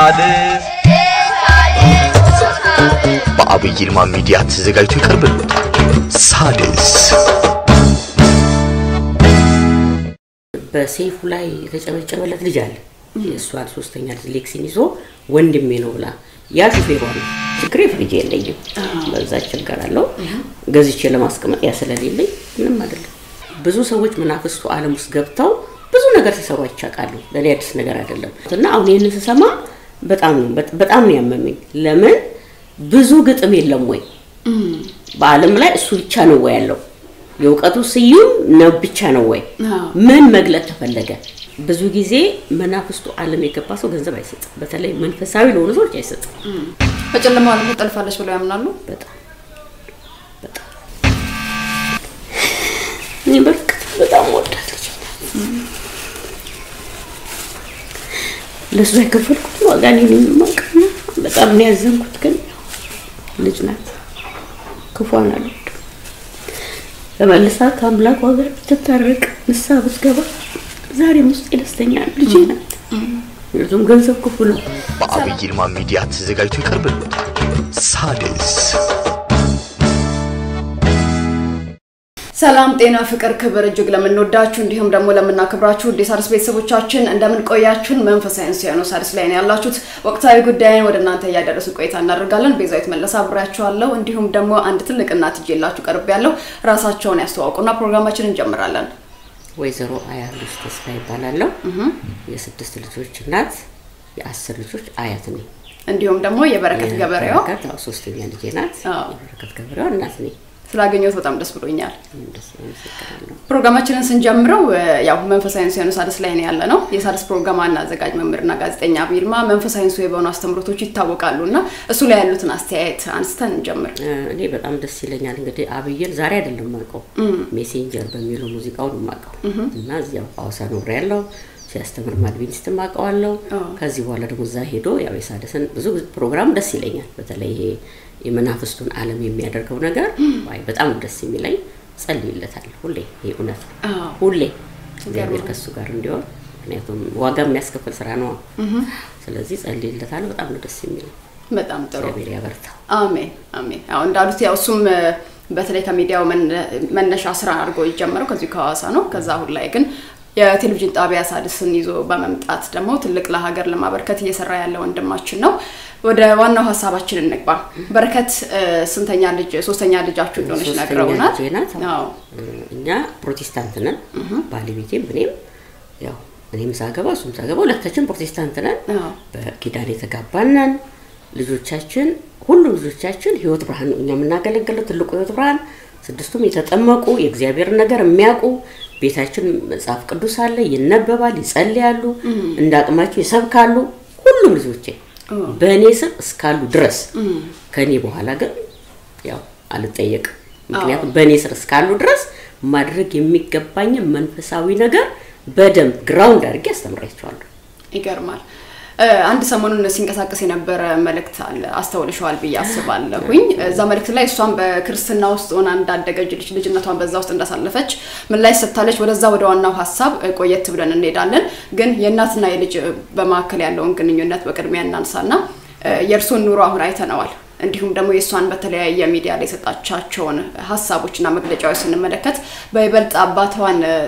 ሳድስ በአብይ ይልማ ሚዲያ ተዘጋጅቶ ይቀርብልዎታል። ሳድስ በሰይፉ ላይ የተጨበጨበለት ልጅ አለ። የእሷን ሶስተኛ ልጅ ሌክሲን ይዞ ወንድሜ ነው ብላ ያ ሹፌሯ ነው። ችግሬ ፍሪጅ የለኝም፣ በዛ እቸገራለሁ። ገዝቼ ለማስቀመጥ ያ ስለሌለኝ ምንም አይደለም። ብዙ ሰዎች መናፍስቱ ዓለም ውስጥ ገብተው ብዙ ነገር ሲሰሩ አይቻቃሉ። ለእኔ አዲስ ነገር አይደለም እና አሁን ይህንን ስሰማ በጣም ነው በጣም ነው ያመመኝ። ለምን ብዙ ግጥም የለም ወይ በዓለም ላይ እሱ ብቻ ነው ወይ ያለው? የእውቀቱ ስዩም ነው ብቻ ነው ወይ? ምን መግለጥ ተፈለገ? ብዙ ጊዜ መናፍስቱ ዓለም የገባ ሰው ገንዘብ አይሰጥም። በተለይ መንፈሳዊ ለሆኑ ሰዎች አይሰጥም። በጨለማ ዓለም ትጠልፋለች ብለው ያምናሉ። በጣም በጣም እኔ በርግጥ በጣም ወዳት ልጅ ለእሷ የከፈልኩት ዋጋ እኔ ነኝ የማውቀው። በጣም ነው ያዘንኩት። ግን ልጅ ናት፣ ክፏን አልወድም። ተመልሳ ከአምላኳ ጋር ብትታረቅ ንስሐ ብትገባ ዛሬም ውስጥ ደስተኛ ነው። ልጄ ናት። ምክንያቱም ገንዘብ ክፉ ነው። በአብይ ይልማ ሚዲያ ተዘጋጅቶ ይቀርብልዎታል። ሳድስ ሰላም ጤና ፍቅር ክብር እጅግ ለምንወዳችሁ እንዲሁም ደግሞ ለምናከብራችሁ ውድ የሣድስ ቤተሰቦቻችን እንደምን ቆያችሁን? መንፈሳዊ ሲሆኑ ሣድስ ላይ ነው ያላችሁት። ወቅታዊ ጉዳይን ወደ እናንተ እያደረስን ቆይታ እናደርጋለን። ቤዛዊት መለስ አብሬያችኋለሁ። እንዲሁም ደግሞ አንድ ትልቅ እናት ይዤላችሁ ቀርብ ያለው ራሳቸውን ያስተዋውቁና ፕሮግራማችንን እንጀምራለን። ወይዘሮ አያሉሽ ተስፋ ይባላለሁ። የስድስት ልጆች እናት፣ የአስር ልጆች አያት ነኝ። እንዲሁም ደግሞ የበረከት ገበሬዋ በረከት አዎ፣ ሶስተኛ ልጄ ናት። አዎ። የበረከት ገበሬዋ እናት ነኝ። ስላገኘሁት በጣም ደስ ብሎኛል። ደስ አመሰግናለሁ። ፕሮግራማችንን ስንጀምረው እ፣ ያው መንፈሳዊ ሲሆኑ ሣድስ ላይ ነው ያለ ነው። የሣድስ ፕሮግራም ዋና አዘጋጅ መምህርና ጋዜጠኛ አብይ ይልማ መንፈሳዊ ሱ የሆኑ አስተምሮቶች ይታወቃሉ እና እሱ ላይ ያሉትን አስተያየት አንስተን እንጀምር። እ፣ እኔ በጣም ደስ ይለኛል። እንግዲህ አብይን ዛሬ አይደለም የማውቀው ሜሴንጀር በሚለው ሙዚቃውን የማውቀው እና እዚያው ሐዋሳ ኖሬ ያለው ሲያስተምር አድቬንቲስት አውቀዋለሁ። ከዚህ በኋላ ደግሞ እዛ ሄዶ ያው የሣድስን ብዙ ፕሮግራም ደስ ይለኛል። በተለይ ይሄ የመናፍስቱን ዓለም የሚያደርገው ነገር ዋይ በጣም ደስ የሚለኝ ጸልይለታለሁ። ሁሌ ይሄ እውነት ነው። አዎ። ሁሌ እግዚአብሔር ከሱ ጋር እንዲሆን ምክንያቱም ዋጋ የሚያስከፍል ስራ ነው። ስለዚህ ጸልይለታለሁ። በጣም ነው ደስ የሚለኝ። በጣም ጥሩ እግዚአብሔር ያበርታው። አሜን አሜን። ያው እንዳሉት ያው እሱም እ፣ በተለይ ከሚዲያው መነ- መነሻ ስራ አድርጎ የጀመረው ከዚሁ ከሐዋሳ ነው። ከዛ አሁን ላይ ግን የቴሌቪዥን ጣቢያ ሣድስን ይዞ በመምጣት ደግሞ ትልቅ ለሀገር ለማበርከት እየሰራ ያለ ወንድማችን ነው። ወደ ዋናው ሀሳባችን እንግባ። በረከት እ፣ ስንተኛ ልጅ ሶስተኛ ልጃችሁ እንደሆነች ሶስተኛ ነግረውናል። ልጄ ናት። አዎ እኛ ፕሮቴስታንት ነን። ባለቤቴም እኔም ያው እኔም ሳገባ እሱም ሳገባ ሁለታችን ፕሮቴስታንት ነን። አዎ በኪዳን የተጋባን ነን። ልጆቻችን ሁሉም ልጆቻችን ህይወት ብርሃን ነው እኛ የምናገለግለው ትልቁ ህይወት ብርሃን ስድስቱም የተጠመቁ የእግዚአብሔርን ነገር የሚያውቁ ቤታችን መጽሐፍ ቅዱስ አለ፣ ይነበባል፣ ይጸልያሉ፣ እንደ አቅማቸው ይሰብካሉ። ሁሉም ልጆቼ በእኔ ስር እስካሉ ድረስ ከእኔ በኋላ ግን ያው አልጠየቅም። ምክንያቱም በእኔ ስር እስካሉ ድረስ ማድረግ የሚገባኝን መንፈሳዊ ነገር በደንብ ግራውንድ አድርጌ አስተምራቸዋለሁ። ይገርማል። እ፣ አንድ ሰሞኑን ሲንቀሳቀስ የነበረ መልእክት አለ አስተውልሸዋል ብዬ አስባለሁኝ። እዛ መልእክት ላይ እሷም በክርስትና ውስጥ ሆና እንዳደገች ልጅ ልጅነቷን በዛ ውስጥ እንዳሳለፈች ምላሽ ሰጥታለች። ወደዛ ወደ ዋናው ሀሳብ እ፣ ቆየት ብለን እንሄዳለን። ግን የእናትና የልጅ እ፣ በመካከል ያለውን ግንኙነት በቅድሚያ እናንሳና እ፣ የእርሶን ኑሮ አሁን አይተነዋል። እንዲሁም ደግሞ የእሷን በተለያየ ሚዲያ ላይ የሰጣቻቸውን ሀሳቦችና መግለጫዎች ስንመለከት በይበልጥ አባቷን እ፣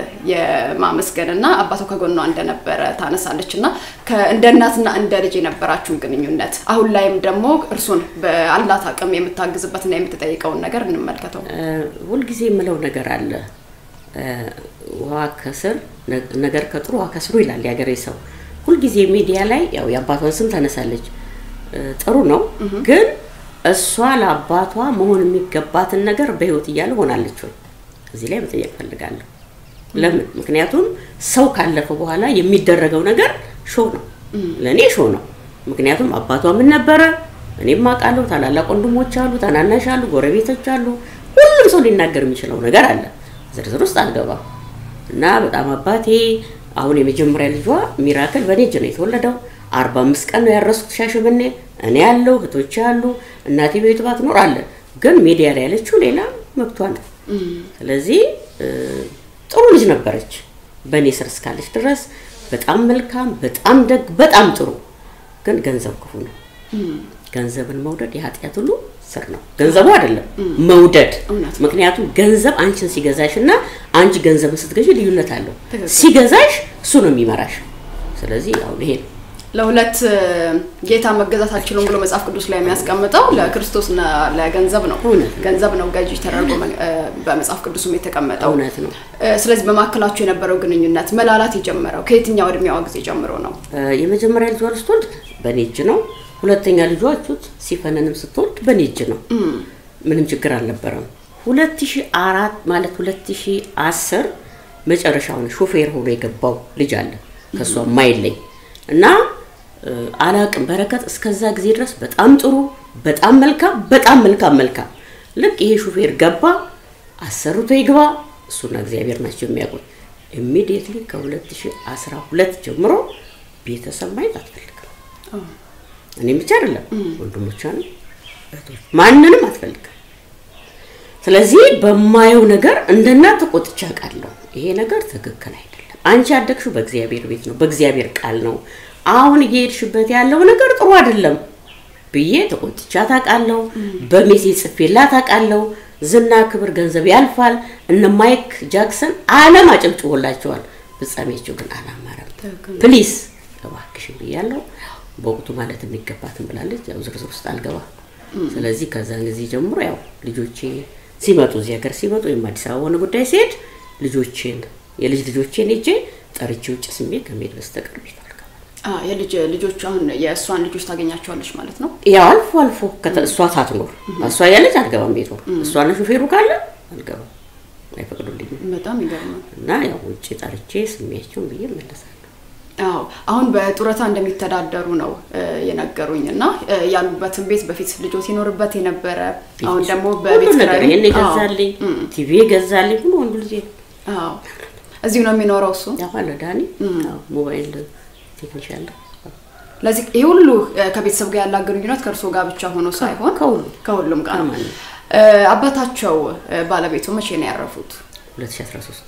የማመስገንና አባቷ ከጎኗ እንደነበረ ታነሳለች እና ከ- እንደ እናትና እንደ ልጅ የነበራችሁን ግንኙነት አሁን ላይም ደግሞ እርሱን በአላት አቅም የምታግዝበትና የምትጠይቀውን ነገር እንመልከተው። እ፣ ሁልጊዜ የምለው ነገር አለ። እ፣ ውሃ ከስር ነ- ነገር ከጥሩ ውሃ ከስሩ ይላል የሀገሬ ሰው። ሁልጊዜ ሚዲያ ላይ ያው የአባቷን ስም ታነሳለች። እ፣ ጥሩ ነው፣ ግን እሷ ለአባቷ መሆን የሚገባትን ነገር በህይወት እያለ ሆናለች ወይ? እዚህ ላይ መጠየቅ ፈልጋለሁ። ለምን? ምክንያቱም ሰው ካለፈ በኋላ የሚደረገው ነገር ሾው ነው። ለእኔ ሾው ነው። ምክንያቱም አባቷ ምን ነበረ? እኔም አውቃለሁ። ታላላቅ ወንድሞች አሉ፣ ታናናሽ አሉ፣ ጎረቤቶች አሉ። ሁሉም ሰው ሊናገር የሚችለው ነገር አለ። ዝርዝር ውስጥ አልገባም እና በጣም አባቴ አሁን የመጀመሪያ ልጇ ሚራክል በእኔ እጅ ነው የተወለደው። አርባ አምስት ቀን ነው ያረሱት ሻሸመኔ። እኔ ያለው እህቶች አሉ፣ እናቴ ቤት ባት አለ። ግን ሚዲያ ላይ ያለችው ሌላ መብቷ ነው። ስለዚህ እ፣ ጥሩ ልጅ ነበረች በእኔ ስር እስካለች ድረስ በጣም መልካም፣ በጣም ደግ፣ በጣም ጥሩ ግን ገንዘብ ክፉ ነው። ገንዘብን መውደድ የኃጢአት ሁሉ ስር ነው። ገንዘቡ አይደለም መውደድ። እውነት ነው። ምክንያቱም ገንዘብ አንቺን ሲገዛሽ እና አንቺ ገንዘብን ስትገዢ ልዩነት አለው። ትክክል። ሲገዛሽ እሱ ነው የሚመራሽ። ስለዚህ ያው ይሄ ነው። ለሁለት እ፣ ጌታ መገዛት አልችሉም ብሎ መጽሐፍ ቅዱስ ላይ የሚያስቀምጠው ለክርስቶስና ለገንዘብ ነው። እውነት ነው። ገንዘብ ነው ገዢ ተደርጎ መ- እ፣ በመጽሐፍ ቅዱስም የተቀመጠው። እውነት ነው። እ፣ ስለዚህ በመካከላቸው የነበረው ግንኙነት መላላት የጀመረው ከየትኛው እድሜዋ ጊዜ ጀምሮ ነው? እ፣ የመጀመሪያ ልጇን ስትወልድ በኔ እጅ ነው። ሁለተኛ ልጇ ቹት ሲፈነንም ስትወልድ በኔ እጅ ነው። ምንም ችግር አልነበረም። 2004 ማለት 2010 መጨረሻውን ሾፌር ሆኖ የገባው ልጅ አለ ከሷ ማይለኝ እና እ፣ አላቅም በረከት እስከዛ ጊዜ ድረስ በጣም ጥሩ፣ በጣም መልካም፣ በጣም መልካም መልካም። ልክ ይሄ ሾፌር ገባ አሰርቶ ይግባ እሱና እግዚአብሔር ናቸው የሚያውቁት። ኢሚዲየትሊ ከ2012 ጀምሮ ቤተሰብ ማየት አትፈልግም። እኔም ብቻ አይደለም ወንድሞቿንም እህቶች ማንንም አትፈልግም። ስለዚህ በማየው ነገር እንደ እናት ተቆጥቼ አውቃለሁ። ይሄ ነገር ትክክል አይደለም። አንቺ ያደግሽው በእግዚአብሔር ቤት ነው፣ በእግዚአብሔር ቃል ነው። አሁን እየሄድሽበት ያለው ነገር ጥሩ አይደለም ብዬ ተቆጥቻት አውቃለሁ። በሜሴጅ ጽፌላት አውቃለሁ። ዝና፣ ክብር፣ ገንዘብ ያልፋል። እነ ማይክ ጃክሰን ዓለም አጨብጭቦላቸዋል። ፍጻሜያቸው ግን አላማረም። ፕሊስ እባክሽን ብያለሁ። በወቅቱ ማለት የሚገባትን ብላለች። ያው ዝርዝር ውስጥ አልገባ። ስለዚህ ከዛን ጊዜ ጀምሮ ያው ልጆቼ ሲመጡ እዚህ ሀገር ሲመጡ ወይም አዲስ አበባ ሆነ ጉዳይ ሲሄድ ልጆቼን የልጅ ልጆቼን ሄጄ ጠርቼ ውጭ ስሜ ከመሄድ በስተቀር ቤት አልገባም። አ፣ የልጅ ልጆች አሁን የእሷን ልጆች ታገኛቸዋለች ማለት ነው። ያው አልፎ አልፎ ከተ- እሷ ሳትኖር እሷ ያለች አልገባም ቤቷ እሷና ሹፌሩ ካለ አልገባም፣ አይፈቅዱልኝም። በጣም ይገርማል። እና ያው ውጭ ጠርቼ ስሜያቸውን ብዬ እመለሳለሁ። አዎ አሁን በጡረታ እንደሚተዳደሩ ነው እ፣ የነገሩኝ እና እ፣ ያሉበትን ቤት በፊት ልጆት ይኖርበት የነበረ አሁን ደግሞ ሁሉ በቤት ነገር ኪራይ- ይሄን አዎ፣ የገዛልኝ ቲቪ የገዛልኝ ሁሉ ወንዱ ልጄ ነው። አዎ እዚሁ ነው የሚኖረው እሱ። ያው አለ ዳኒ አዎ፣ ሞባይል ቴክኒሻን ነው። ለዚህ ይህ ሁሉ እ፣ ከቤተሰብ ጋር ያላት ግንኙነት ከእርሶ ጋር ብቻ ሆኖ ሳይሆን ከሁሉም ከሁሉም ጋር ነው። ከማንም። እ፣ አባታቸው እ፣ ባለቤቱ መቼ ነው ያረፉት? 2013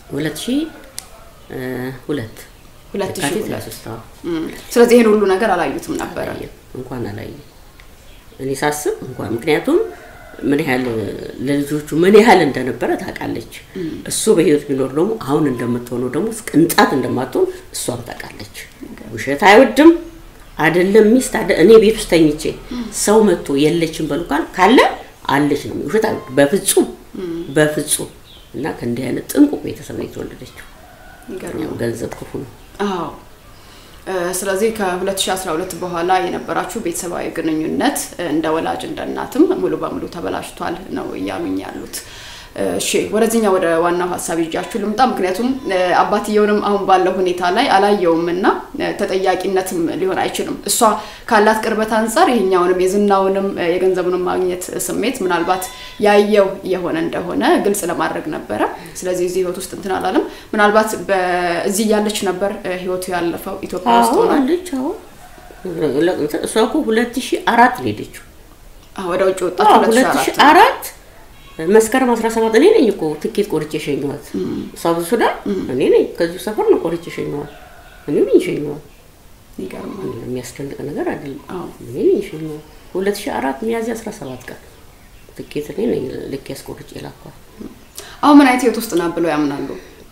2002 ሁለት ሺህ የካቲት ሁለት 23 አዎ። እም፣ ስለዚህ ይህን ሁሉ ነገር አላዩትም ነበረ። አላየም እንኳን አላየም። እኔ ሳስብ እንኳን ምክንያቱም ምን ያህል ለልጆቹ ምን ያህል እንደነበረ ታውቃለች። እሱ በህይወት ቢኖር ደግሞ አሁን እንደምትሆነው ደግሞ ቅንጣት እንደማትሆን እሷም ታውቃለች። ውሸት አይወድም አይደለም ሚስት አደ እኔ ቤት ውስጥ ተኝቼ ሰው መጥቶ የለችም በሉ ካል ካለ አለች ነው ውሸት አይወድም በፍጹም በፍጹም። እና ከእንዲህ አይነት ጥንቁቅ ቤተሰብ ነው የተወለደችው። ይገርማል። ያው ገንዘብ ክፉ ነው። አዎ እ፣ ስለዚህ ከ2012 በኋላ የነበራችሁ ቤተሰባዊ ግንኙነት እ፣ እንደ ወላጅ እንደ እናትም ሙሉ በሙሉ ተበላሽቷል ነው እያሉኝ ያሉት። እ፣ እሺ ወደዚህኛው ወደ ዋናው ሀሳብ ይዣችሁ ልምጣ። ምክንያቱም እ፣ አባትየውንም አሁን ባለው ሁኔታ ላይ አላየውም እና እ፣ ተጠያቂነትም ሊሆን አይችልም። እሷ ካላት ቅርበት አንጻር ይሄኛውንም የዝናውንም እ፣ የገንዘቡንም ማግኘት ስሜት ምናልባት ያየው የሆነ እንደሆነ ግልጽ ለማድረግ ነበረ። ስለዚህ እዚህ ህይወት ውስጥ እንትን አላለም። ምናልባት በዚህ እያለች ነበር እ፣ ህይወቱ ያለፈው ኢትዮጵያ ውስጥ አዎ ሆና አለች። አዎ እሷ እኮ ሁለት ሺህ አራት ነው የሄደችው። አዎ፣ ወደ ውጭ ወጣች አዎ 2004 ሁለት ሺህ አራት መስከረም 17 እኔ ነኝ እኮ ትኬት ቆርጬ ሸኘኋት። ሳውዝ ሱዳን እኔ ነኝ ከዚሁ ሰፈር ነው ቆርጬ ሸኘኋት። እኔ ነኝ ሸኘኋት። ይገርማል። የሚያስደንቅ ነገር አይደለም። አዎ። እኔ ነኝ ሸኘኋት። 2004 ሚያዝያ 17 ቀን ትኬት እኔ ነኝ ልክ ያስቆርጬ ላኳት። አሁን ምን አይነት ህይወት ውስጥ ናት ብለው ያምናሉ?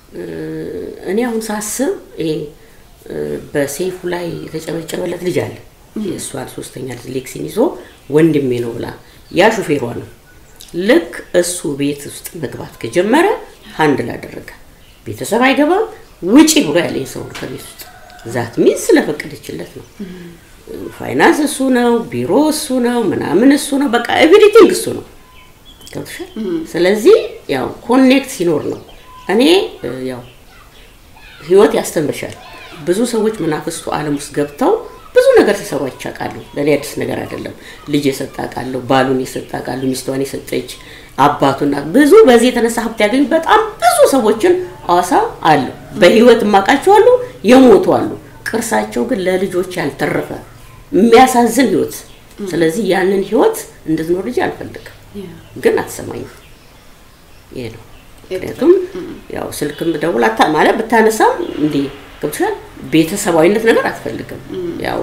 እኔ አሁን ሳስብ ይሄ እ፣ በሴፉ ላይ የተጨበጨበለት ልጅ አለ። የእሷን ሶስተኛ ልጅ ሌክሲን ይዞ ወንድሜ ነው ብላ ያ ሹፌሯ ነው። ልክ እሱ ቤት ውስጥ መግባት ከጀመረ አንድ ላደረገ ቤተሰብ አይገባም ውጪ ብሎ ያለኝ ሰው ነው ከቤት ውስጥ ዛት ሚን ስለፈቀደችለት ነው። ፋይናንስ እሱ ነው፣ ቢሮ እሱ ነው፣ ምናምን እሱ ነው፣ በቃ ኤቭሪቲንግ እሱ ነው። ገብቶሻል? ስለዚህ ያው ኮኔክት ሲኖር ነው። እኔ እ፣ ያው ህይወት ያስተምርሻል። ብዙ ሰዎች መናፍስቱ ዓለም ውስጥ ገብተው ብዙ ነገር ሲሰሩ አይቻቃሉ። ለእኔ አዲስ ነገር አይደለም። ልጅ የሰጣ ቃለሁ፣ ባሉን የሰጣ ቃለሁ፣ ሚስቷን የሰጠች አባቱና ብዙ በዚህ የተነሳ ሀብት ያገኙ በጣም ብዙ ሰዎችን አዋሳ አሉ። በህይወት የማውቃቸው አሉ፣ የሞቱ አሉ። ቅርሳቸው ግን ለልጆች ያልተረፈ የሚያሳዝን ህይወት። ስለዚህ ያንን ህይወት እንድትኖር ልጅ አልፈልግም፣ ግን አትሰማኝም። ይሄ ነው ምክንያቱም ያው ስልክም ደውል አታ ማለት ብታነሳም እንዲህ ገብቶሻል። ቤተሰባዊነት ነገር አትፈልግም። ያው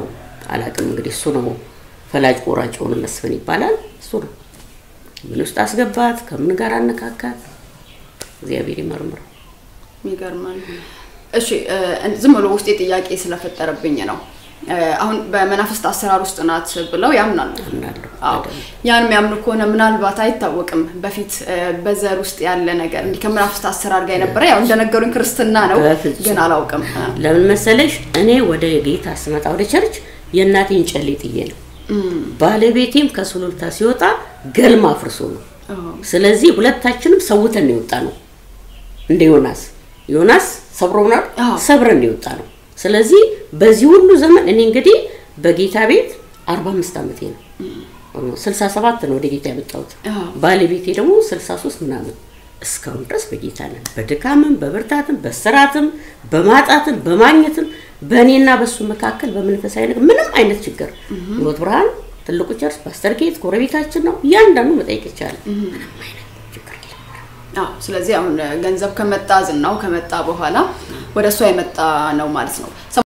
አላውቅም እንግዲህ እሱ ነው ፈላጭ ቆራጭ የሆነ መስፍን ይባላል። እሱ ነው ምን ውስጥ አስገባት፣ ከምን ጋር አነካካት፣ እግዚአብሔር ይመርምረው። ይገርማል። እሺ እ፣ ዝም ብሎ ውስጤ ጥያቄ ስለፈጠረብኝ ነው። እ፣ አሁን በመናፍስት አሰራር ውስጥ ናት ብለው ያምናሉ። አምናለሁ። አዎ ያን የሚያምኑ ከሆነ ምናልባት አይታወቅም፣ በፊት እ፣ በዘር ውስጥ ያለ ነገር እንዲህ ከመናፍስት አሰራር ጋር የነበረ ያው እንደነገሩኝ ክርስትና ነው፣ በፍጹም። ግን አላውቅም። እ፣ ለምን መሰለሽ እኔ ወደ ጌታ ስመጣ ወደ ቸርች የእናቴን ጨሌ ጥዬ ነው። ባለቤቴም ከሱሉልታ ሲወጣ ገልማ አፍርሶ ነው። ስለዚህ ሁለታችንም ሰውተን ነው የወጣ ነው። እንደ ዮናስ ዮናስ ሰብሮናል፣ አዎ። ሰብረን ነው የወጣ ነው። ስለዚህ በዚህ ሁሉ ዘመን እኔ እንግዲህ በጌታ ቤት 45 ዓመቴ ነው። 67 ነው ወደ ጌታ የመጣሁት። አዎ። ባለቤቴ ደግሞ 63 ምናምን እስካሁን ድረስ በጌታ ነን። በድካምም በብርታትም በስራትም በማጣትም በማግኘትም በእኔና በሱ መካከል በመንፈሳዊ ነገር ምንም አይነት ችግር ህይወት ብርሃን ትልቁ ቸርች ፓስተር ጌት ጎረቤታችን ነው። እያንዳንዱ መጠየቅ ይቻላል። ምንም አይነት ችግር የለም። አዎ ስለዚህ አሁን እ፣ ገንዘብ ከመጣ ዝናው ከመጣ በኋላ ወደ እሷ የመጣ ነው ማለት ነው። ሰ-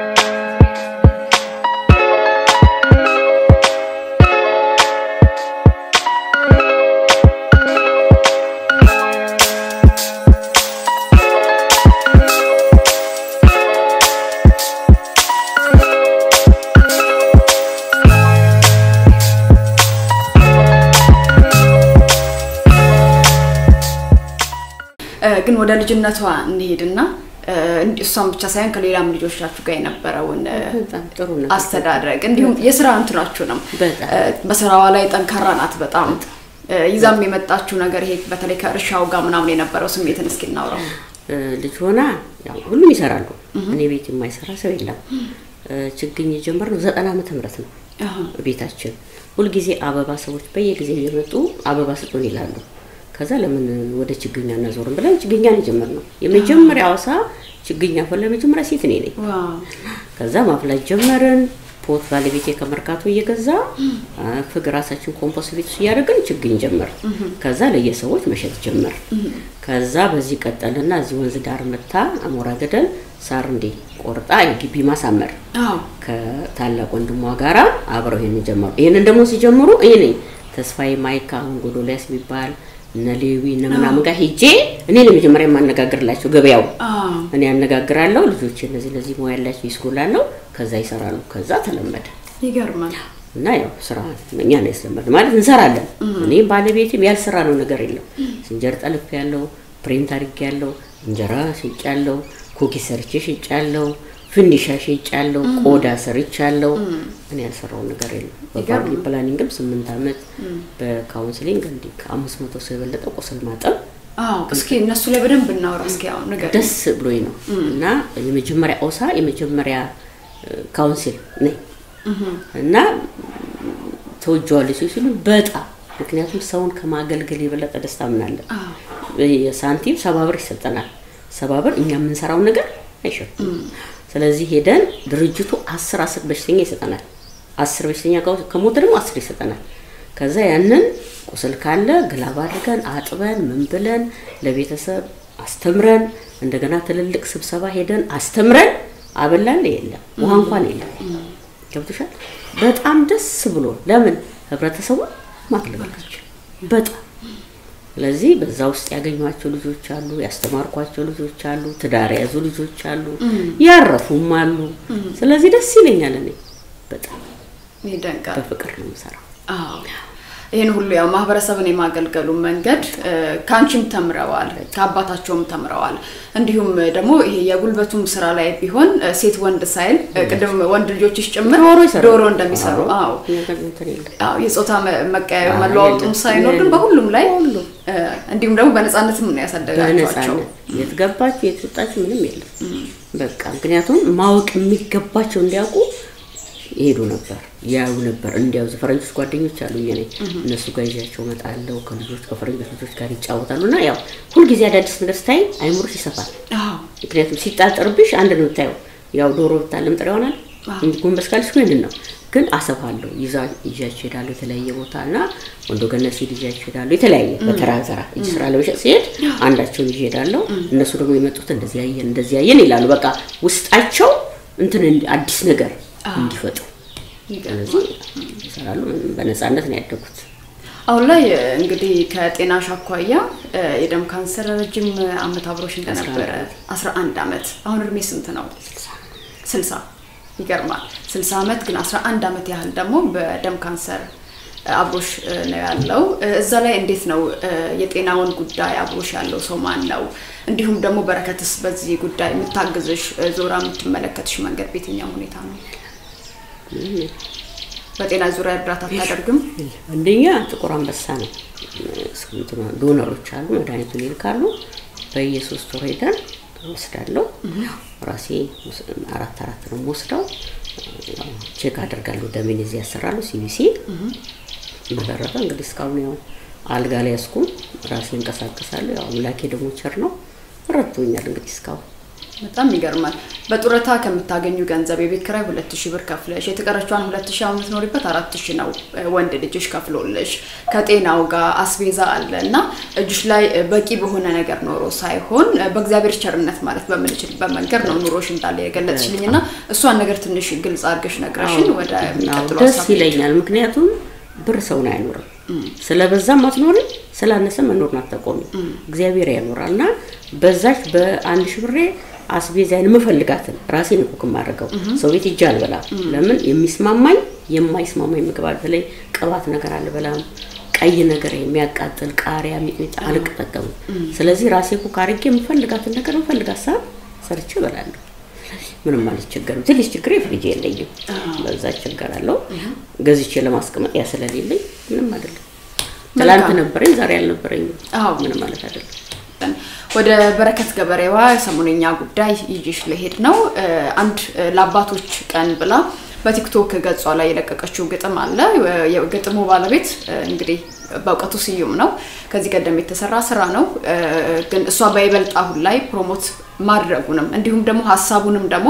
እ፣ ግን ወደ ልጅነቷ እንሄድና እ፣ እንዲ- እሷን ብቻ ሳይሆን ከሌላም ልጆቻችሁ ጋር የነበረውን እ፣ በጣም ጥሩ ነው። አስተዳደግ እንዲሁም የስራ እንትናችሁንም በጣም። እ፣ በስራዋ ላይ ጠንካራ ናት በጣም እ፣ ይዛም የመጣችው ነገር ይሄ በተለይ ከእርሻው ጋር ምናምን የነበረው ስሜትን እስኪ እናውራው። እ፣ ልጅ ሆና ያው ሁሉም ይሰራሉ። እኔ ቤት የማይሰራ ሰው የለም። እ፣ ችግኝ የጀመርነው ዘጠና ዓመተ ምህረት ነው። አሃ። ቤታችን ሁልጊዜ አበባ ሰዎች በየጊዜው እየመጡ አበባ ስጡን ይላሉ። ከዛ ለምን ወደ ችግኛ እናዞርም ብለን ችግኛን የጀመርነው የመጀመሪያ አዋሳ ችግኝ አፈላ መጀመሪያ ሴት እኔ ነኝ። ዋው ከዛ ማፍላት ጀመርን። ፖት ባለቤቴ ከመርካቶ እየገዛ አ፣ ፍግ ራሳችን ኮምፖስት ቤት ውስጥ እያደረግን ችግኝ ጀመር። ከዛ ለየሰዎች መሸጥ ጀመር። ከዛ በዚህ ቀጠልና እዚህ ወንዝ ዳር መታ አሞራ ገደል ሳር እንዴ ቆርጣ የግቢ ማሳመር አዎ ከታላቅ ወንድሟ ጋራ አብረው ይሄንን ጀመሩ። ይሄንን ደግሞ ሲጀምሩ እኔ ነኝ ተስፋዬ ማይካ አሁን ጎዶልያስ የሚባል እነ ሌዊ እነ ምናምን ጋር ሄጄ እኔ ለመጀመሪያ የማነጋግርላቸው ገበያው አዎ እኔ ያነጋግራለሁ። ልጆች እነዚህ እነዚህ ሙያ ያላቸው ይስኩላለሁ። ከዛ ይሰራሉ። ከዛ ተለመደ ይገርማል። እና ያው ስራ እኛ ነው ያስለመድ ማለት እንሰራለን። እኔ ባለቤቴም ያልሰራ ነው ነገር የለም። እንጀራ ጠልፍ ያለው ፕሪንት አድርጌ ያለው እንጀራ ሽጭ ያለው ኩኪ ሰርቼ ሽጭ ያለው ፍንዲሻ ሽጭ ያለው ቆዳ ሰርች ያለው እኔ ያልሰራው ነገር የለም። በፋሚሊ ፕላኒንግም ስምንት ዓመት በካውንስሊንግ እንዲህ ከአምስት መቶ ሰው የበለጠ ቁስል ማጠብ አዎ እስኪ እነሱ ላይ በደንብ እናውራ። እስኪ አሁን ነገር ደስ ብሎኝ ነው እና የመጀመሪያ ኦሳ የመጀመሪያ ካውንሲል ነኝ እና ተወጀዋለች ሲሉ በጣም ምክንያቱም ሰውን ከማገልገል የበለጠ ደስታ ምናለን። የሳንቲም ሰባ ብር ይሰጠናል። ሰባ ብር እኛ የምንሰራውን ነገር አይሸፍንም። ስለዚህ ሄደን ድርጅቱ አስር አስር በሽተኛ ይሰጠናል። አስር በሽተኛ ከ- ከሞተ ደግሞ አስር ይሰጠናል። ከዛ ያንን ቁስል ካለ ግላብ አድርገን አጥበን ምን ብለን ለቤተሰብ አስተምረን እንደገና ትልልቅ ስብሰባ ሄደን አስተምረን አበላን የለም ውሃ እንኳን የለም። ገብቶሻል? በጣም ደስ ብሎ ለምን ህብረተሰቡን ማገልገላቸው በጣም ስለዚህ በዛ ውስጥ ያገኟቸው ልጆች አሉ፣ ያስተማርኳቸው ልጆች አሉ፣ ትዳር የያዙ ልጆች አሉ፣ ያረፉም አሉ። ስለዚህ ደስ ይለኛል። እኔ በጣም ይደንቃል። በፍቅር ነው የምሰራው። አዎ ይህን ሁሉ ያው ማህበረሰብን የማገልገሉ መንገድ እ፣ ከአንቺም ተምረዋል፣ ከአባታቸውም ተምረዋል። እንዲሁም ደግሞ ይሄ የጉልበቱም ስራ ላይ ቢሆን እ፣ ሴት ወንድ ሳይል እ፣ ቅድም ወንድ ልጆችሽ ጭምር ዶሮ ይሰራሉ። ዶሮ እንደሚሰሩ አዎ እኛ ጋር እንትን የለም። አዎ የጾታ መ- መቀያየር አዎ፣ መለዋወጡም የለም። ሳይኖር ግን የለም። በሁሉም ላይ በሁሉም። እ፣ እንዲሁም ደግሞ በነፃነትም ነው ያሳደጋቸዋቸው። በነፃነት የት ገባችሁ የት ወጣችሁ ምንም የለም። በቃ ምክንያቱም ማወቅ የሚገባቸው እንዲያውቁ ይሄዱ ነበር ያዩ ነበር። እንዲያው ፈረንጆች ጓደኞች አሉ የኔ እነሱ ጋር ይዣቸው እመጣለሁ። ከልጆች ከፈረንጆች ልጆች ጋር ይጫወታሉ እና ያው ሁልጊዜ አዳዲስ ነገር ስታይ አይምሮሽ ይሰፋል። አዎ ምክንያቱም ሲጣጠርብሽ አንድ ነው የምታየው። ያው ዶሮ ብታለም ጥሬ ይሆናል እንጂ ጎንበስ ካልሽ ይህንን ነው። ግን አሰፋለሁ ይዛ ይዣቸው እሄዳለሁ የተለያየ ቦታ እና ወንዶ ገነት ሲሄድ ይዣቸው እሄዳለሁ የተለያየ በተራ ዘራ እጅ ስራ ለመሸጥ ሲሄድ አንዳቸውን ይዤ እሄዳለሁ። እነሱ ደግሞ የመጡት እንደዚህ ያየን እንደዚህ ያየን ይላሉ። በቃ ውስጣቸው እንትን እንዲ- አዲስ ነገር እንዲፈጥሩ ስለዚህ ይሰራሉ። ምንም በነፃነት ነው ያደጉት። አሁን ላይ እ፣ እንግዲህ ከጤናሽ አኳያ እ፣ የደም ካንሰር ረጅም አመት አብሮሽ እንደነበረ 11 አመት አሁን እድሜ ስንት ነው? 60 ይገርማል። 60 አመት ግን 11 አመት ያህል ደግሞ በደም ካንሰር እ፣ አብሮሽ እ፣ ነው ያለው። እ፣ እዛ ላይ እንዴት ነው እ፣ የጤናውን ጉዳይ አብሮሽ ያለው ሰው ማን ነው? እንዲሁም ደግሞ በረከትስ በዚህ ጉዳይ የምታግዝሽ እ፣ ዞራ የምትመለከትሽ መንገድ በየትኛው ሁኔታ ነው? በጤና ዙሪያ እርዳታ አታደርግም? አንደኛ ጥቁር አንበሳ ነው። እንትኗ ዶነሮች አሉ፣ መድኃኒቱን ይልካሉ። በየሶስት ወር ሄደን ወስዳለሁ። ራሴ ወስ- አራት አራት ነው የምወስደው። ያው ቼክ አደርጋለሁ። ደሜን እዚህ ያሰራሉ ሲቢሲ። በተረፈ እንግዲህ እስካሁን ያው አልጋ ላይ ያስኩም ራሴ እንቀሳቀሳለሁ። ያው አምላኬ ደግሞ ቸር ነው ረድቶኛል። እንግዲህ እስካሁን በጣም ይገርማል። በጡረታ ከምታገኙ ገንዘብ የቤት ኪራይ ሁለት ሺህ ብር ከፍለሽ የተቀረቿን ሁለት ሺህ አሁን የምትኖሪበት አራት ሺህ ነው እ፣ ወንድ ልጅሽ ከፍሎልሽ ከጤናው ጋር አስቤዛ አለ እና እጅሽ ላይ እ፣ በቂ በሆነ ነገር ኖሮ ሳይሆን እ፣ በእግዚአብሔር ቸርነት ማለት በምንችልበት መንገድ ነው ኑሮሽ እንዳለ የገለጽሽልኝ እና እሷን ነገር ትንሽ ግልጽ አድርገሽ ነግረሽን ወደ አዎ፣ የሚቀጥለው ደስ ሀሳብ ይለኛል። ምክንያቱም ብር ሰውን አይኖርም። ስለበዛም አትኖሪም፣ ስላነሰ መኖርን አታቆሚም። እግዚአብሔር ያኖራል እና በዛች በአንድ ሺህ ብሬ አስቤዛዬን የምፈልጋትን ራሴን እኮ የማደርገው ሰው ቤት ሂጄ አልበላም። ለምን የሚስማማኝ የማይስማማኝ ምግብ አለ። በተለይ ቅባት ነገር አልበላም። ቀይ ነገር የሚያቃጥል ቃሪያ፣ ሚጥሚጣ አልጠቀምም። ስለዚህ ራሴ ኩክ አድርጌ የምፈልጋትን ነገር የምፈልጋት ሰዓት ሰርቼ እበላለሁ። ምንም አልቸገርም። ትንሽ ችግር ፍሪጅ የለኝም፣ በዛ እቸገራለሁ። ገዝቼ ለማስቀመጥ ያ ስለሌለኝ ምንም አይደለም። ትላንት ነበረኝ ዛሬ አልነበረኝም። አዎ። ምንም ማለት አይደለም። ወደ በረከት ገበሬዋ ሰሞነኛ ጉዳይ ይዤሽ ልሄድ ነው። እ፣ አንድ እ፣ ለአባቶች ቀን ብላ በቲክቶክ ገጿ ላይ የለቀቀችው ግጥም አለ። እ፣ የግጥሙ ባለቤት እ፣ እንግዲህ በእውቀቱ ስዩም ነው። ከዚህ ቀደም የተሰራ ስራ ነው። እ፣ ግን እሷ በይበልጥ አሁን ላይ ፕሮሞት ማድረጉንም እንዲሁም ደግሞ ሀሳቡንም ደግሞ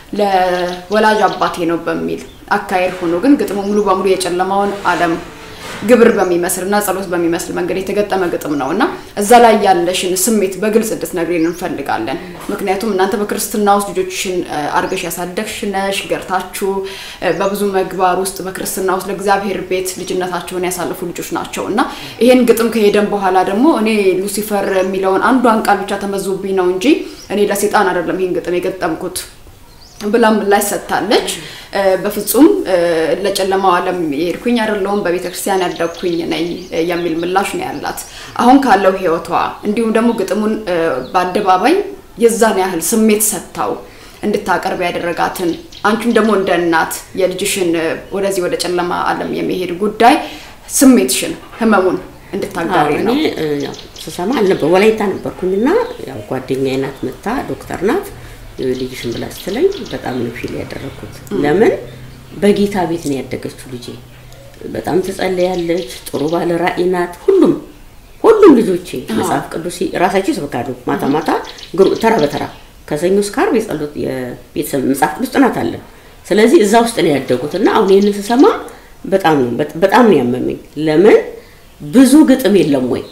ለወላጅ አባቴ ነው በሚል አካሄድ ሆኖ ግን ግጥሙ ሙሉ በሙሉ የጨለማውን ዓለም ግብር በሚመስል እና ጸሎት በሚመስል መንገድ የተገጠመ ግጥም ነው እና እዛ ላይ ያለሽን ስሜት በግልጽ እንድትነግሪን እንፈልጋለን። ምክንያቱም እናንተ በክርስትና ውስጥ ልጆችሽን እ፣ አርገሽ ያሳደግሽ ነሽ፣ ገርታችሁ እ፣ በብዙ መግባር ውስጥ በክርስትና ውስጥ ለእግዚአብሔር ቤት ልጅነታቸውን ያሳለፉ ልጆች ናቸው እና ይሄን ግጥም ከሄደን በኋላ ደግሞ እኔ ሉሲፈር የሚለውን አንዷን ቃል ብቻ ተመዞብኝ ነው እንጂ እኔ ለሴጣን አይደለም ይሄን ግጥም የገጠምኩት ብላ ምላሽ ሰጥታለች። እ፣ በፍጹም እ፣ ለጨለማው ዓለም የሄድኩኝ አይደለሁም በቤተ ክርስቲያን ያደግኩኝ ነኝ እ፣ የሚል ምላሽ ነው ያላት። አሁን ካለው ሕይወቷ እንዲሁም ደግሞ ግጥሙን እ፣ በአደባባይ የዛን ያህል ስሜት ሰጥታው እንድታቀርብ ያደረጋትን አንቺም ደግሞ እንደ እናት የልጅሽን እ፣ ወደዚህ ወደ ጨለማ ዓለም የመሄድ ጉዳይ ስሜትሽን፣ ህመሙን እንድታጋሪ አዎ፣ ነው። እኔ እ፣ ያው ስሰማ አልነበር ወላይታ ነበርኩኝና ያው ጓደኛዬ ናት መታ ዶክተር ናት እ፣ ልጅሽን ብላ ስትለኝ በጣም ነው ፊል ያደረኩት። ለምን በጌታ ቤት ነው ያደገችው ልጄ። በጣም ትጸልያለች፣ ጥሩ ባለ ራእይ ናት። ሁሉም ሁሉም ልጆቼ መጽሐፍ ቅዱስ ራሳቸው ይሰብካሉ። ማታ ማታ ግሩ- ተራ በተራ ከሰኞ እስከ ዓርብ የጸሎት የቤተሰብ መጽሐፍ ቅዱስ ጥናት አለ። ስለዚህ እዛ ውስጥ ነው ያደጉት እና አሁን ይህንን ስሰማ በጣም ነው በጣም ነው ያመመኝ። ለምን ብዙ ግጥም የለም ወይ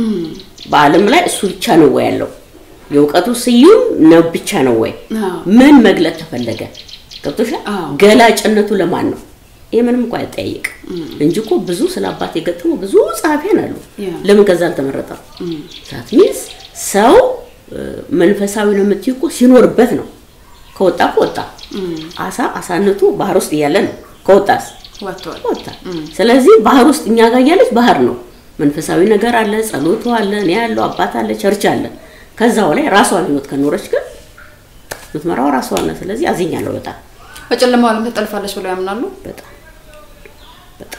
በዓለም ላይ እሱ ብቻ ነው ወይ ያለው? የእውቀቱ ስዩም ነው ብቻ ነው ወይ? አዎ። ምን መግለጥ ተፈለገ? ገብቶሻል? አዎ። ገላጭነቱ ለማን ነው? ይሄ ምንም እንኳን አይጠያይቅ እንጂ እኮ ብዙ ስለ አባት የገጠሙ ብዙ ጸሐፊያን አሉ። ያ። ለምን ከዛ አልተመረጠም? ዛት ሚንስ ሰው እ፣ መንፈሳዊ ነው የምትይው እኮ ሲኖርበት ነው። ከወጣ እኮ ወጣ። አሳ አሳነቱ ባህር ውስጥ እያለ ነው። ከወጣስ ወጥቷል። ወጣ። ስለዚህ ባህር ውስጥ እኛ ጋር እያለች ባህር ነው። መንፈሳዊ ነገር አለ፣ ጸሎቱ አለ፣ እኔ ያለው አባት አለ፣ ቸርች አለ። ከዛው ላይ ራሷን ህይወት ከኖረች ግን የምትመራው ራሷ ነው። ስለዚህ አዝኛለሁ በጣም በጨለማው ዓለም ትጠልፋለች ብለው ያምናሉ። በጣም በጣም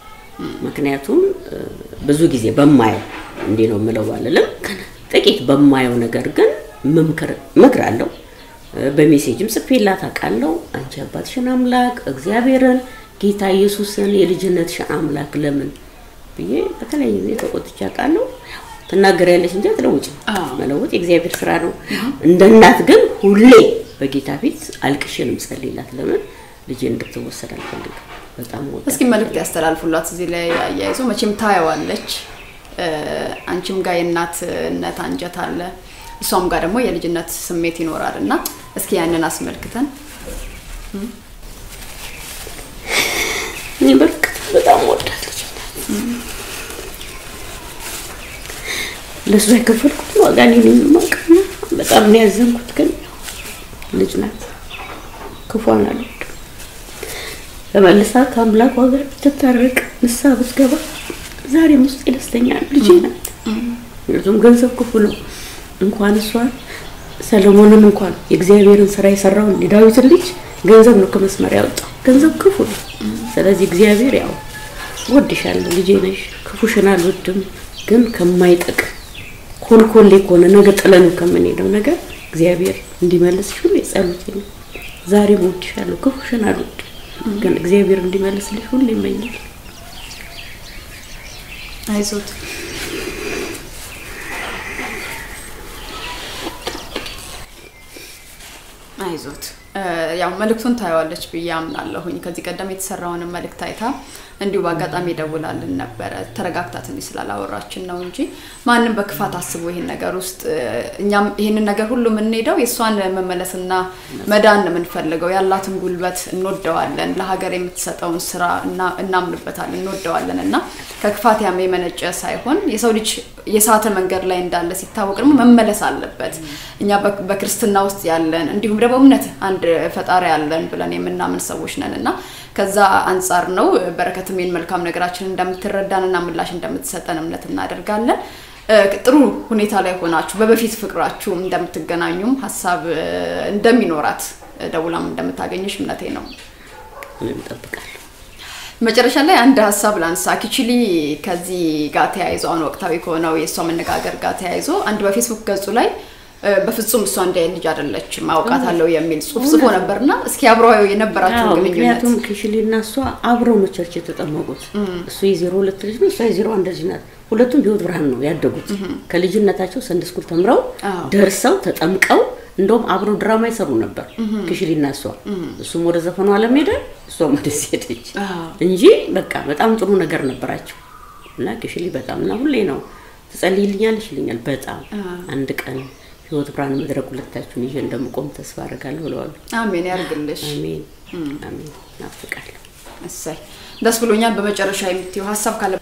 ምክንያቱም እ፣ ብዙ ጊዜ በማየው እንዲህ ነው የምለው ባልልም ጥቂት በማየው ነገር ግን መምከር እመክራለሁ። እ፣ በሜሴጅም ጽፌላት አውቃለሁ። አንቺ አባትሽን አምላክ እግዚአብሔርን ጌታ ኢየሱስን የልጅነትሽን አምላክ ለምን ብዬ በተለያየ ጊዜ ተቆጥቼ አውቃለሁ። ትናገሪያለሽ እንጂ አትለውጭም። አዎ። መለወጥ የእግዚአብሔር ስራ ነው። እንደ እናት ግን ሁሌ በጌታ ፊት አልቅሼ ነው የምጸልይላት። ለምን ልጄ እንድትወሰድ አልፈልግም። በጣም ወዳ እስኪ መልእክት ያስተላልፉላት እዚህ ላይ አያይዞ መቼም ታየዋለች። እ፣ አንቺም ጋር የእናትነት አንጀት አለ፣ እሷም ጋር ደግሞ የልጅነት ስሜት ይኖራል እና እስኪ ያንን አስመልክተን በጣም ወዳት ልጅ ለእሷ የከፈልኩት ዋጋ እኔ ነኝ የማውቀው። በጣም ነው ያዘንኩት። ግን ልጅ ናት፣ ክፏን አልወድም። ተመልሳ ከአምላኳ ጋር ብትታረቅ ንስሐ ብትገባ ዛሬም ውስጥ ደስተኛ ነው። ልጄ ናት። ምክንያቱም ገንዘብ ክፉ ነው። እንኳን እሷን ሰለሞንን እንኳን የእግዚአብሔርን ስራ የሰራውን የዳዊትን ልጅ ገንዘብ ነው ከመስመር ያወጣው። ገንዘብ ክፉ ነው። ስለዚህ እግዚአብሔር ያው ወድሻለሁ ልጄ ነሽ፣ ክፉሽን አልወድም፣ ግን ከማይጠቅም ኮልኮሌ ከሆነ ነገ ጥለን ከምንሄደው ነገር እግዚአብሔር እንዲመልስሽ ሁሉ የጸሎቴ ነው። ዛሬም ወድሻለሁ፣ ክፉሽን አልወድም፣ ግን እግዚአብሔር እንዲመልስልሽ ሁሉ ይመኛል። አይዞት አይዞት ያው መልእክቱን ታየዋለች ብዬ አምናለሁኝ። ከዚህ ቀደም የተሰራውንም መልእክት አይታ እንዲሁ በአጋጣሚ ደውላልን ነበረ። ተረጋግታ ትንሽ ስላላወራችን ነው እንጂ ማንም በክፋት አስቦ ይሄን ነገር ውስጥ እኛም ይሄንን ነገር ሁሉ የምንሄደው የእሷን መመለስና መዳን ነው የምንፈልገው። ያላትን ጉልበት እንወደዋለን። ለሀገር የምትሰጠውን ስራ እናምንበታለን፣ እንወደዋለን እና ከክፋት ያም የመነጨ ሳይሆን የሰው ልጅ የሳተ መንገድ ላይ እንዳለ ሲታወቅ ደግሞ መመለስ አለበት። እኛ በክርስትና ውስጥ ያለን እንዲሁም ደግሞ እምነት አንድ ፈጣሪ ያለን ብለን የምናምን ሰዎች ነን እና ከዛ አንጻር ነው በረከትም ይህን መልካም ነገራችን እንደምትረዳን እና ምላሽ እንደምትሰጠን እምነት እናደርጋለን። ጥሩ ሁኔታ ላይ ሆናችሁ በበፊት ፍቅራችሁ እንደምትገናኙም ሀሳብ እንደሚኖራት ደውላም እንደምታገኝሽ እምነቴ ነው። እንጠብቃለን። መጨረሻ ላይ አንድ ሀሳብ ላንሳ። ኪችሊ ከዚህ ጋር ተያይዞ አሁን ወቅታዊ ከሆነው የእሷ መነጋገር ጋር ተያይዞ አንድ በፌስቡክ ገጹ ላይ በፍጹም እሷ እንደ ልጅ አይደለችም አውቃታለሁ የሚል ጽሁፍ ጽፎ ነበርና እስኪ አብረው የነበራቸው ግንኙነት ምክንያቱም ክሽሊ እና እሷ አብረው ነው ቸርች የተጠመቁት። እሱ የዜሮ ሁለት ልጅ ነው፣ እሷ የዜሮ አንድ ልጅ ናት። ሁለቱም በህይወት ብርሃን ነው ያደጉት። ከልጅነታቸው ሰንደ ስኩል ተምረው ደርሰው ተጠምቀው እንደውም አብረው ድራማ ይሰሩ ነበር ክሽሊ እና እሷ። እሱም ወደ ዘፈኑ ዓለም ሄደ፣ እሷም ወደዚህ ሄደች እንጂ በቃ በጣም ጥሩ ነገር ነበራቸው እና ክሽሊ በጣም እና ሁሌ ነው ትጸልይልኛለሽ ይለኛል። በጣም አንድ ቀን ህይወት ብርሃን መድረክ ሁለታችሁን ይዤ እንደምቆም ተስፋ አደርጋለሁ ብለዋል። አሜን ያርግልሽ። አሜን አሜን። ናፍቃለሁ። እሰይ ደስ ብሎኛል። በመጨረሻ የምትይው ሀሳብ ካለ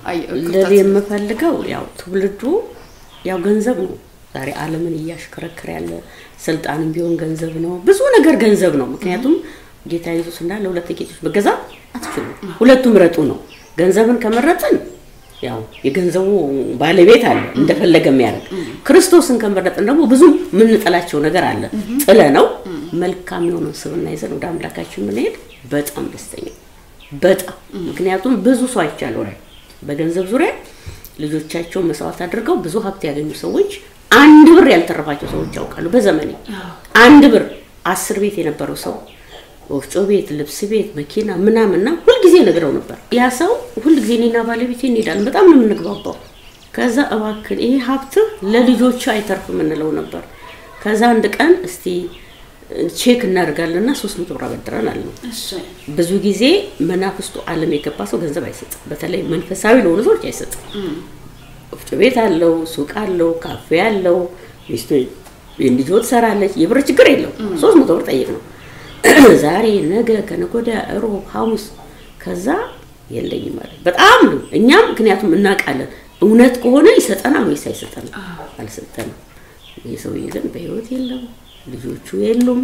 ለኔ የምፈልገው ያው ትውልዱ ያው ገንዘብ ነው። ዛሬ ዓለምን እያሽከረከረ ያለ ስልጣንም ቢሆን ገንዘብ ነው። ብዙ ነገር ገንዘብ ነው። ምክንያቱም ጌታ ኢየሱስ እንዳለ ሁለት ጌቶች መገዛ አትችሉም፣ ሁለቱም ምረጡ ነው። ገንዘብን ከመረጥን ያው የገንዘቡ ባለቤት አለ እንደፈለገ የሚያደርግ። ክርስቶስን ከመረጥን ደግሞ ብዙ የምንጠላቸው ነገር አለ። ጥለ ነው መልካም የሆነው ስብና ይዘን ወደ አምላካችን የምንሄድ በጣም ደስተኛ በጣም ምክንያቱም ብዙ ሰው አይቻለሁ ላይ በገንዘብ ዙሪያ ልጆቻቸውን መስዋዕት አድርገው ብዙ ሀብት ያገኙ ሰዎች አንድ ብር ያልተረፋቸው ሰዎች ያውቃሉ። በዘመኔ አንድ ብር አስር ቤት የነበረው ሰው ወፍጮ ቤት፣ ልብስ ቤት፣ መኪና ምናምንና ሁልጊዜ ነግረው ነበር። ያ ሰው ሁልጊዜ እኔና ባለቤቴ እንሄዳለን፣ በጣም ነው የምንግባባው። ከዛ እባክን ይሄ ሀብትህ ለልጆቹ አይተርፍም እንለው ነበር። ከዛ አንድ ቀን እስቲ ቼክ እናደርጋለንና ሶስት መቶ ብር አበድረን አለ። ብዙ ጊዜ መናፍስቱ ዓለም የገባ ሰው ገንዘብ አይሰጥም። በተለይ መንፈሳዊ ለሆኑ ሰዎች አይሰጥም። ወፍጮ ቤት አለው፣ ሱቅ አለው፣ ካፌ አለው፣ ሚስቱ የልጆ ትሰራለች። የብር ችግር የለው። ሶስት መቶ ብር ጠይቅ ነው ዛሬ ነገ ከነገ ወዲያ እሮብ ሐሙስ ከዛ የለኝም ማለት በጣም ነው። እኛም ምክንያቱም እናውቃለን እውነት ከሆነ ይሰጠናል ወይስ አይሰጠንም? አልሰጠንም። ይህ ሰውዬ ግን በህይወት የለም፣ ልጆቹ የሉም።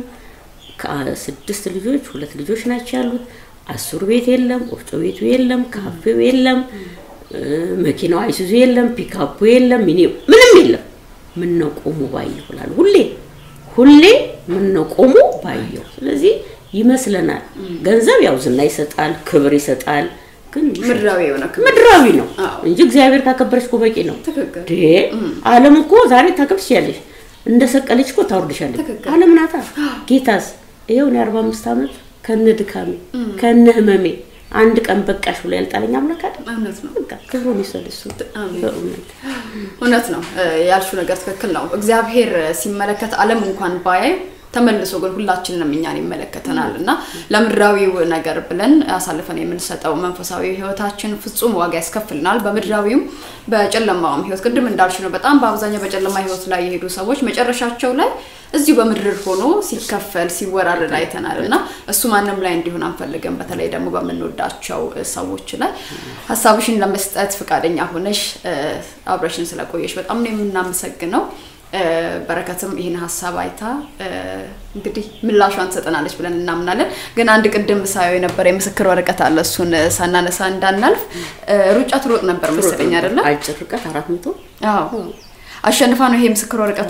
ከስድስት ልጆች ሁለት ልጆች ናቸው ያሉት። አስሩ ቤት የለም፣ ወፍጮ ቤቱ የለም፣ ካፌው የለም፣ መኪናው አይሱዙ የለም፣ ፒካፑ የለም፣ ሚኒ ምንም የለም። ምን ነው ቆሙ ባየሁ እላለሁ ሁሌ ሁሌ ምን ነው ቆሙ ባየሁ። ስለዚህ ይመስለናል ገንዘብ ያው ዝና ይሰጣል፣ ክብር ይሰጣል። ግን ምድራዊ የሆነ ክብር ምድራዊ ነው እንጂ እግዚአብሔር ካከበረች እኮ በቂ ነው። ትክክል። ዴ ዓለም እኮ ዛሬ ታከብር ትችያለሽ፣ እንደ ሰቀለች እኮ ታወርድሻለች። ትክክል። ዓለም ናታ። ጌታስ ይኸው እኔ አርባ አምስት ዓመት ከነ ድካሜ ከነ ህመሜ አንድ ቀን በቃሽ ብሎ ያልጣለኝ አምላክ አይደል? እውነት ነው። በቃ ክብሩን ይውሰድ እሱ አሜን። በእውነት እውነት ነው። ያልሽው ነገር ትክክል ነው። እግዚአብሔር ሲመለከት ዓለም እንኳን ባያይ ተመልሶ ግን ሁላችንንም እኛን ይመለከተናል እና ለምድራዊው ነገር ብለን አሳልፈን የምንሰጠው መንፈሳዊ ህይወታችን ፍጹም ዋጋ ያስከፍልናል። በምድራዊውም በጨለማውም ህይወት ቅድም እንዳልሽ ነው። በጣም በአብዛኛው በጨለማ ህይወት ላይ የሄዱ ሰዎች መጨረሻቸው ላይ እዚሁ በምድር ሆኖ ሲከፈል ሲወራረድ አይተናል እና እሱ ማንም ላይ እንዲሆን አንፈልግም። በተለይ ደግሞ በምንወዳቸው ሰዎች ላይ ሀሳብሽን ለመስጠት ፈቃደኛ ሆነሽ አብረሽን ስለቆየሽ በጣም ነው የምናመሰግነው። በረከትም ይህን ሀሳብ አይታ እንግዲህ ምላሿን ትሰጠናለች ብለን እናምናለን። ግን አንድ ቅድም ሳየው የነበረ የምስክር ወረቀት አለ። እሱን ሳናነሳ እንዳናልፍ ሩጫ ትሮጥ ነበር መሰለኝ አይደለ? አጭር ርቀት አራት መቶ አዎ። አሸንፋ ነው ይሄ ምስክር ወረቀቱ።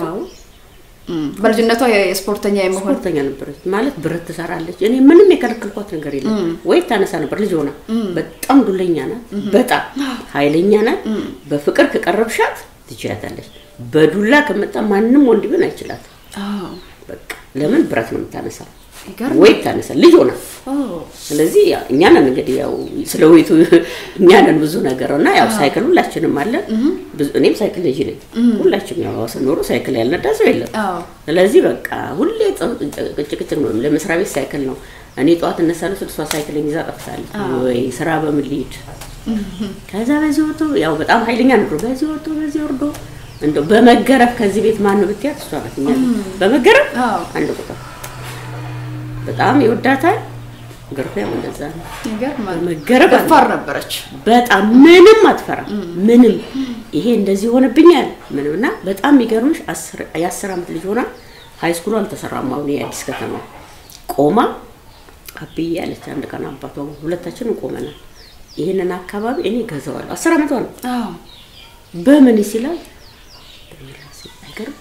በልጅነቷ የስፖርተኛ የመሆን ስፖርተኛ ነበረች ማለት ብረት ትሰራለች። እኔ ምንም የከለከልኳት ነገር የለም። ወይ ታነሳ ነበር ልጅ ሆና። በጣም ዱለኛ ናት፣ በጣም ኃይለኛ ናት። በፍቅር ከቀረብሻት ትችያታለች። በዱላ ከመጣ ማንም ወንድ ቢሆን አይችላት። በቃ ለምን ብረት ነው የምታነሳው? ወይ ታነሳ ልጅ ሆና። ስለዚህ እኛ ነን እንግዲህ ያው ስለ ወይቱ እኛ ነን ብዙ ነገር እና ያው ሳይክል ሁላችንም አለን። እኔም ሳይክል ልጅ ነኝ። ሁላችንም ያው ስኖሩ ሳይክል ያልነዳ ሰው የለም። ስለዚህ በቃ ሁሌ ቅጭቅጭቅ ነው። ለመስሪያ ቤት ሳይክል ነው። እኔ ጠዋት እነሳለሁ ስል እሷ ሳይክል ይዛ ጠፍታለች። ወይ ስራ በምን ልሂድ? ከዛ በዚህ ወጥቶ ያው በጣም ኃይለኛ ነበር። በዚህ ወጥቶ በዚህ ወርዶ እንደው በመገረፍ ከዚህ ቤት ማን ነው ብትያት እሷ ናት። እኛ በመገረፍ አንድ ቁጥር በጣም ይወዳታል። ግርፊያም እንደዛ ነው። መገረፍ ደፋር ነበረች። በጣም ምንም አትፈራም። ምንም ይሄ እንደዚህ ሆነብኛል ምንም እና በጣም የሚገርምሽ የአስር ዓመት ልጅ ሆና ሀይ ስኩሉ አልተሰራም። አሁን የአዲስ ከተማ ቆማ አብዬ ያለች አንድ ቀን አባቷ ሁለታችንም ቆመናል። ይህንን አካባቢ እኔ ገዛዋለሁ። አስር ዓመቷ ነው። በምን ሲላል አይገርም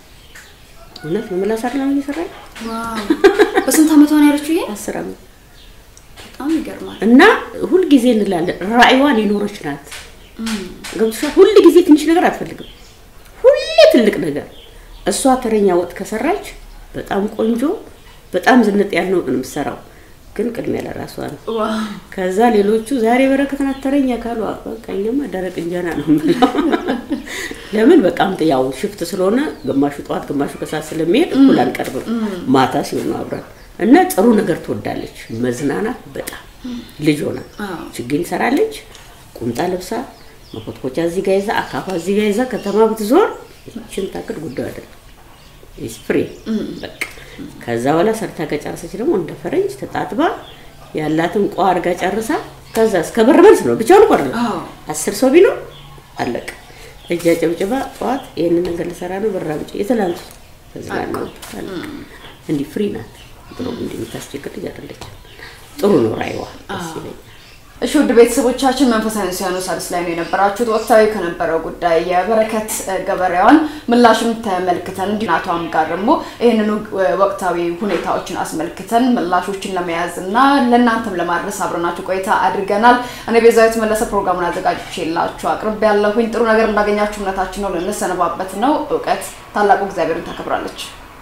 እውነት ነው። ምላስ አይደለም እየሰራኝ በስንት ዓመቷ ነው ያለችው? ይሄ አስር ዓመት በጣም ይገርማል። እና ሁልጊዜ እንላለን ራዕይዋን የኖረች ናት። ገብቶሻል? ሁል ጊዜ ትንሽ ነገር አትፈልግም፣ ሁሌ ትልቅ ነገር። እሷ ተረኛ ወጥ ከሰራች በጣም ቆንጆ፣ በጣም ዝንጥ ያለ ወጥ ነው የምትሰራው፣ ግን ቅድሚያ ለራሷ ነው። ከዛ ሌሎቹ ዛሬ በረከት ናት ተረኛ ካሉ በቃ እኛማ ደረቅ እንጀራ ነው የምንለው። ለምን በቃም ያው ሽፍት ስለሆነ ግማሹ ጠዋት ግማሹ ከሰዓት ስለሚሄድ እኩል አንቀርብም። ማታ ሲሆን ነው አብረን እና ጥሩ ነገር ትወዳለች። መዝናናት በጣም ልጅ ሆና ችግኝ ትሰራለች። ቁምጣ ለብሳ መኮትኮቻ እዚህ ጋ ይዛ አካፋ እዚህ ጋ ይዛ ከተማ ብትዞር ይችን ታቅድ ጉዳዩ አይደለም። ፍሬ በቃ ከዛ በኋላ ሰርታ ከጨረሰች ደግሞ እንደ ፈረንጅ ተጣጥባ ያላትን ቋ አድርጋ ጨርሳ ከዛ እስከ በር መልስ ነው ብቻውን ቆር አስር ሰው ቢኖር አለቀ። እጃ ጨብጭባ ጠዋት ይህንን ነገር ልሰራ ነው ብር አምጪ የትላንቱ ተዝናናው እንዲህ ፍሪ ናት። ጥሩ እንዲህ የምታስቸግር ልጅ አይደለችም። ጥሩ ነው ራይዋ ደስ ይለኛል። እሺ ውድ ቤተሰቦቻችን መንፈሳዊ ሲያኖ ሳድስ ላይ ነው የነበራችሁት። ወቅታዊ ከነበረው ጉዳይ የበረከት ገበሬዋን ምላሽም ተመልክተን እንዲሁ እናቷም ጋር ደግሞ ይህንኑ ወቅታዊ ሁኔታዎችን አስመልክተን ምላሾችን ለመያዝ እና ለእናንተም ለማድረስ አብረናችሁ ቆይታ አድርገናል። እኔ ቤዛዊት መለሰ ፕሮግራሙን አዘጋጅቼላችሁ አቅርቤ ያለሁኝ። ጥሩ ነገር እንዳገኛችሁ እምነታችን ነው። ልንሰነባበት ነው። እውቀት ታላቁ እግዚአብሔርን ታከብራለች።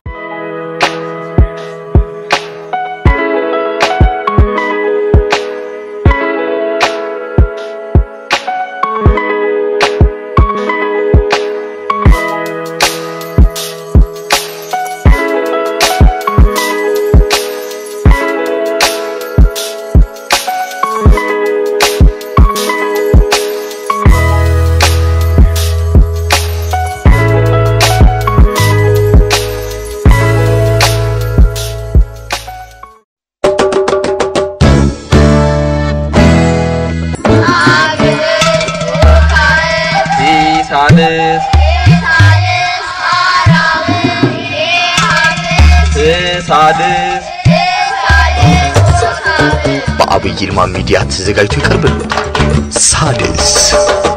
ሳልስ ሳድስ በአብይ ይልማ ሚዲያ ተዘጋጅቶ ይቀርብልዎታል። ሳድስ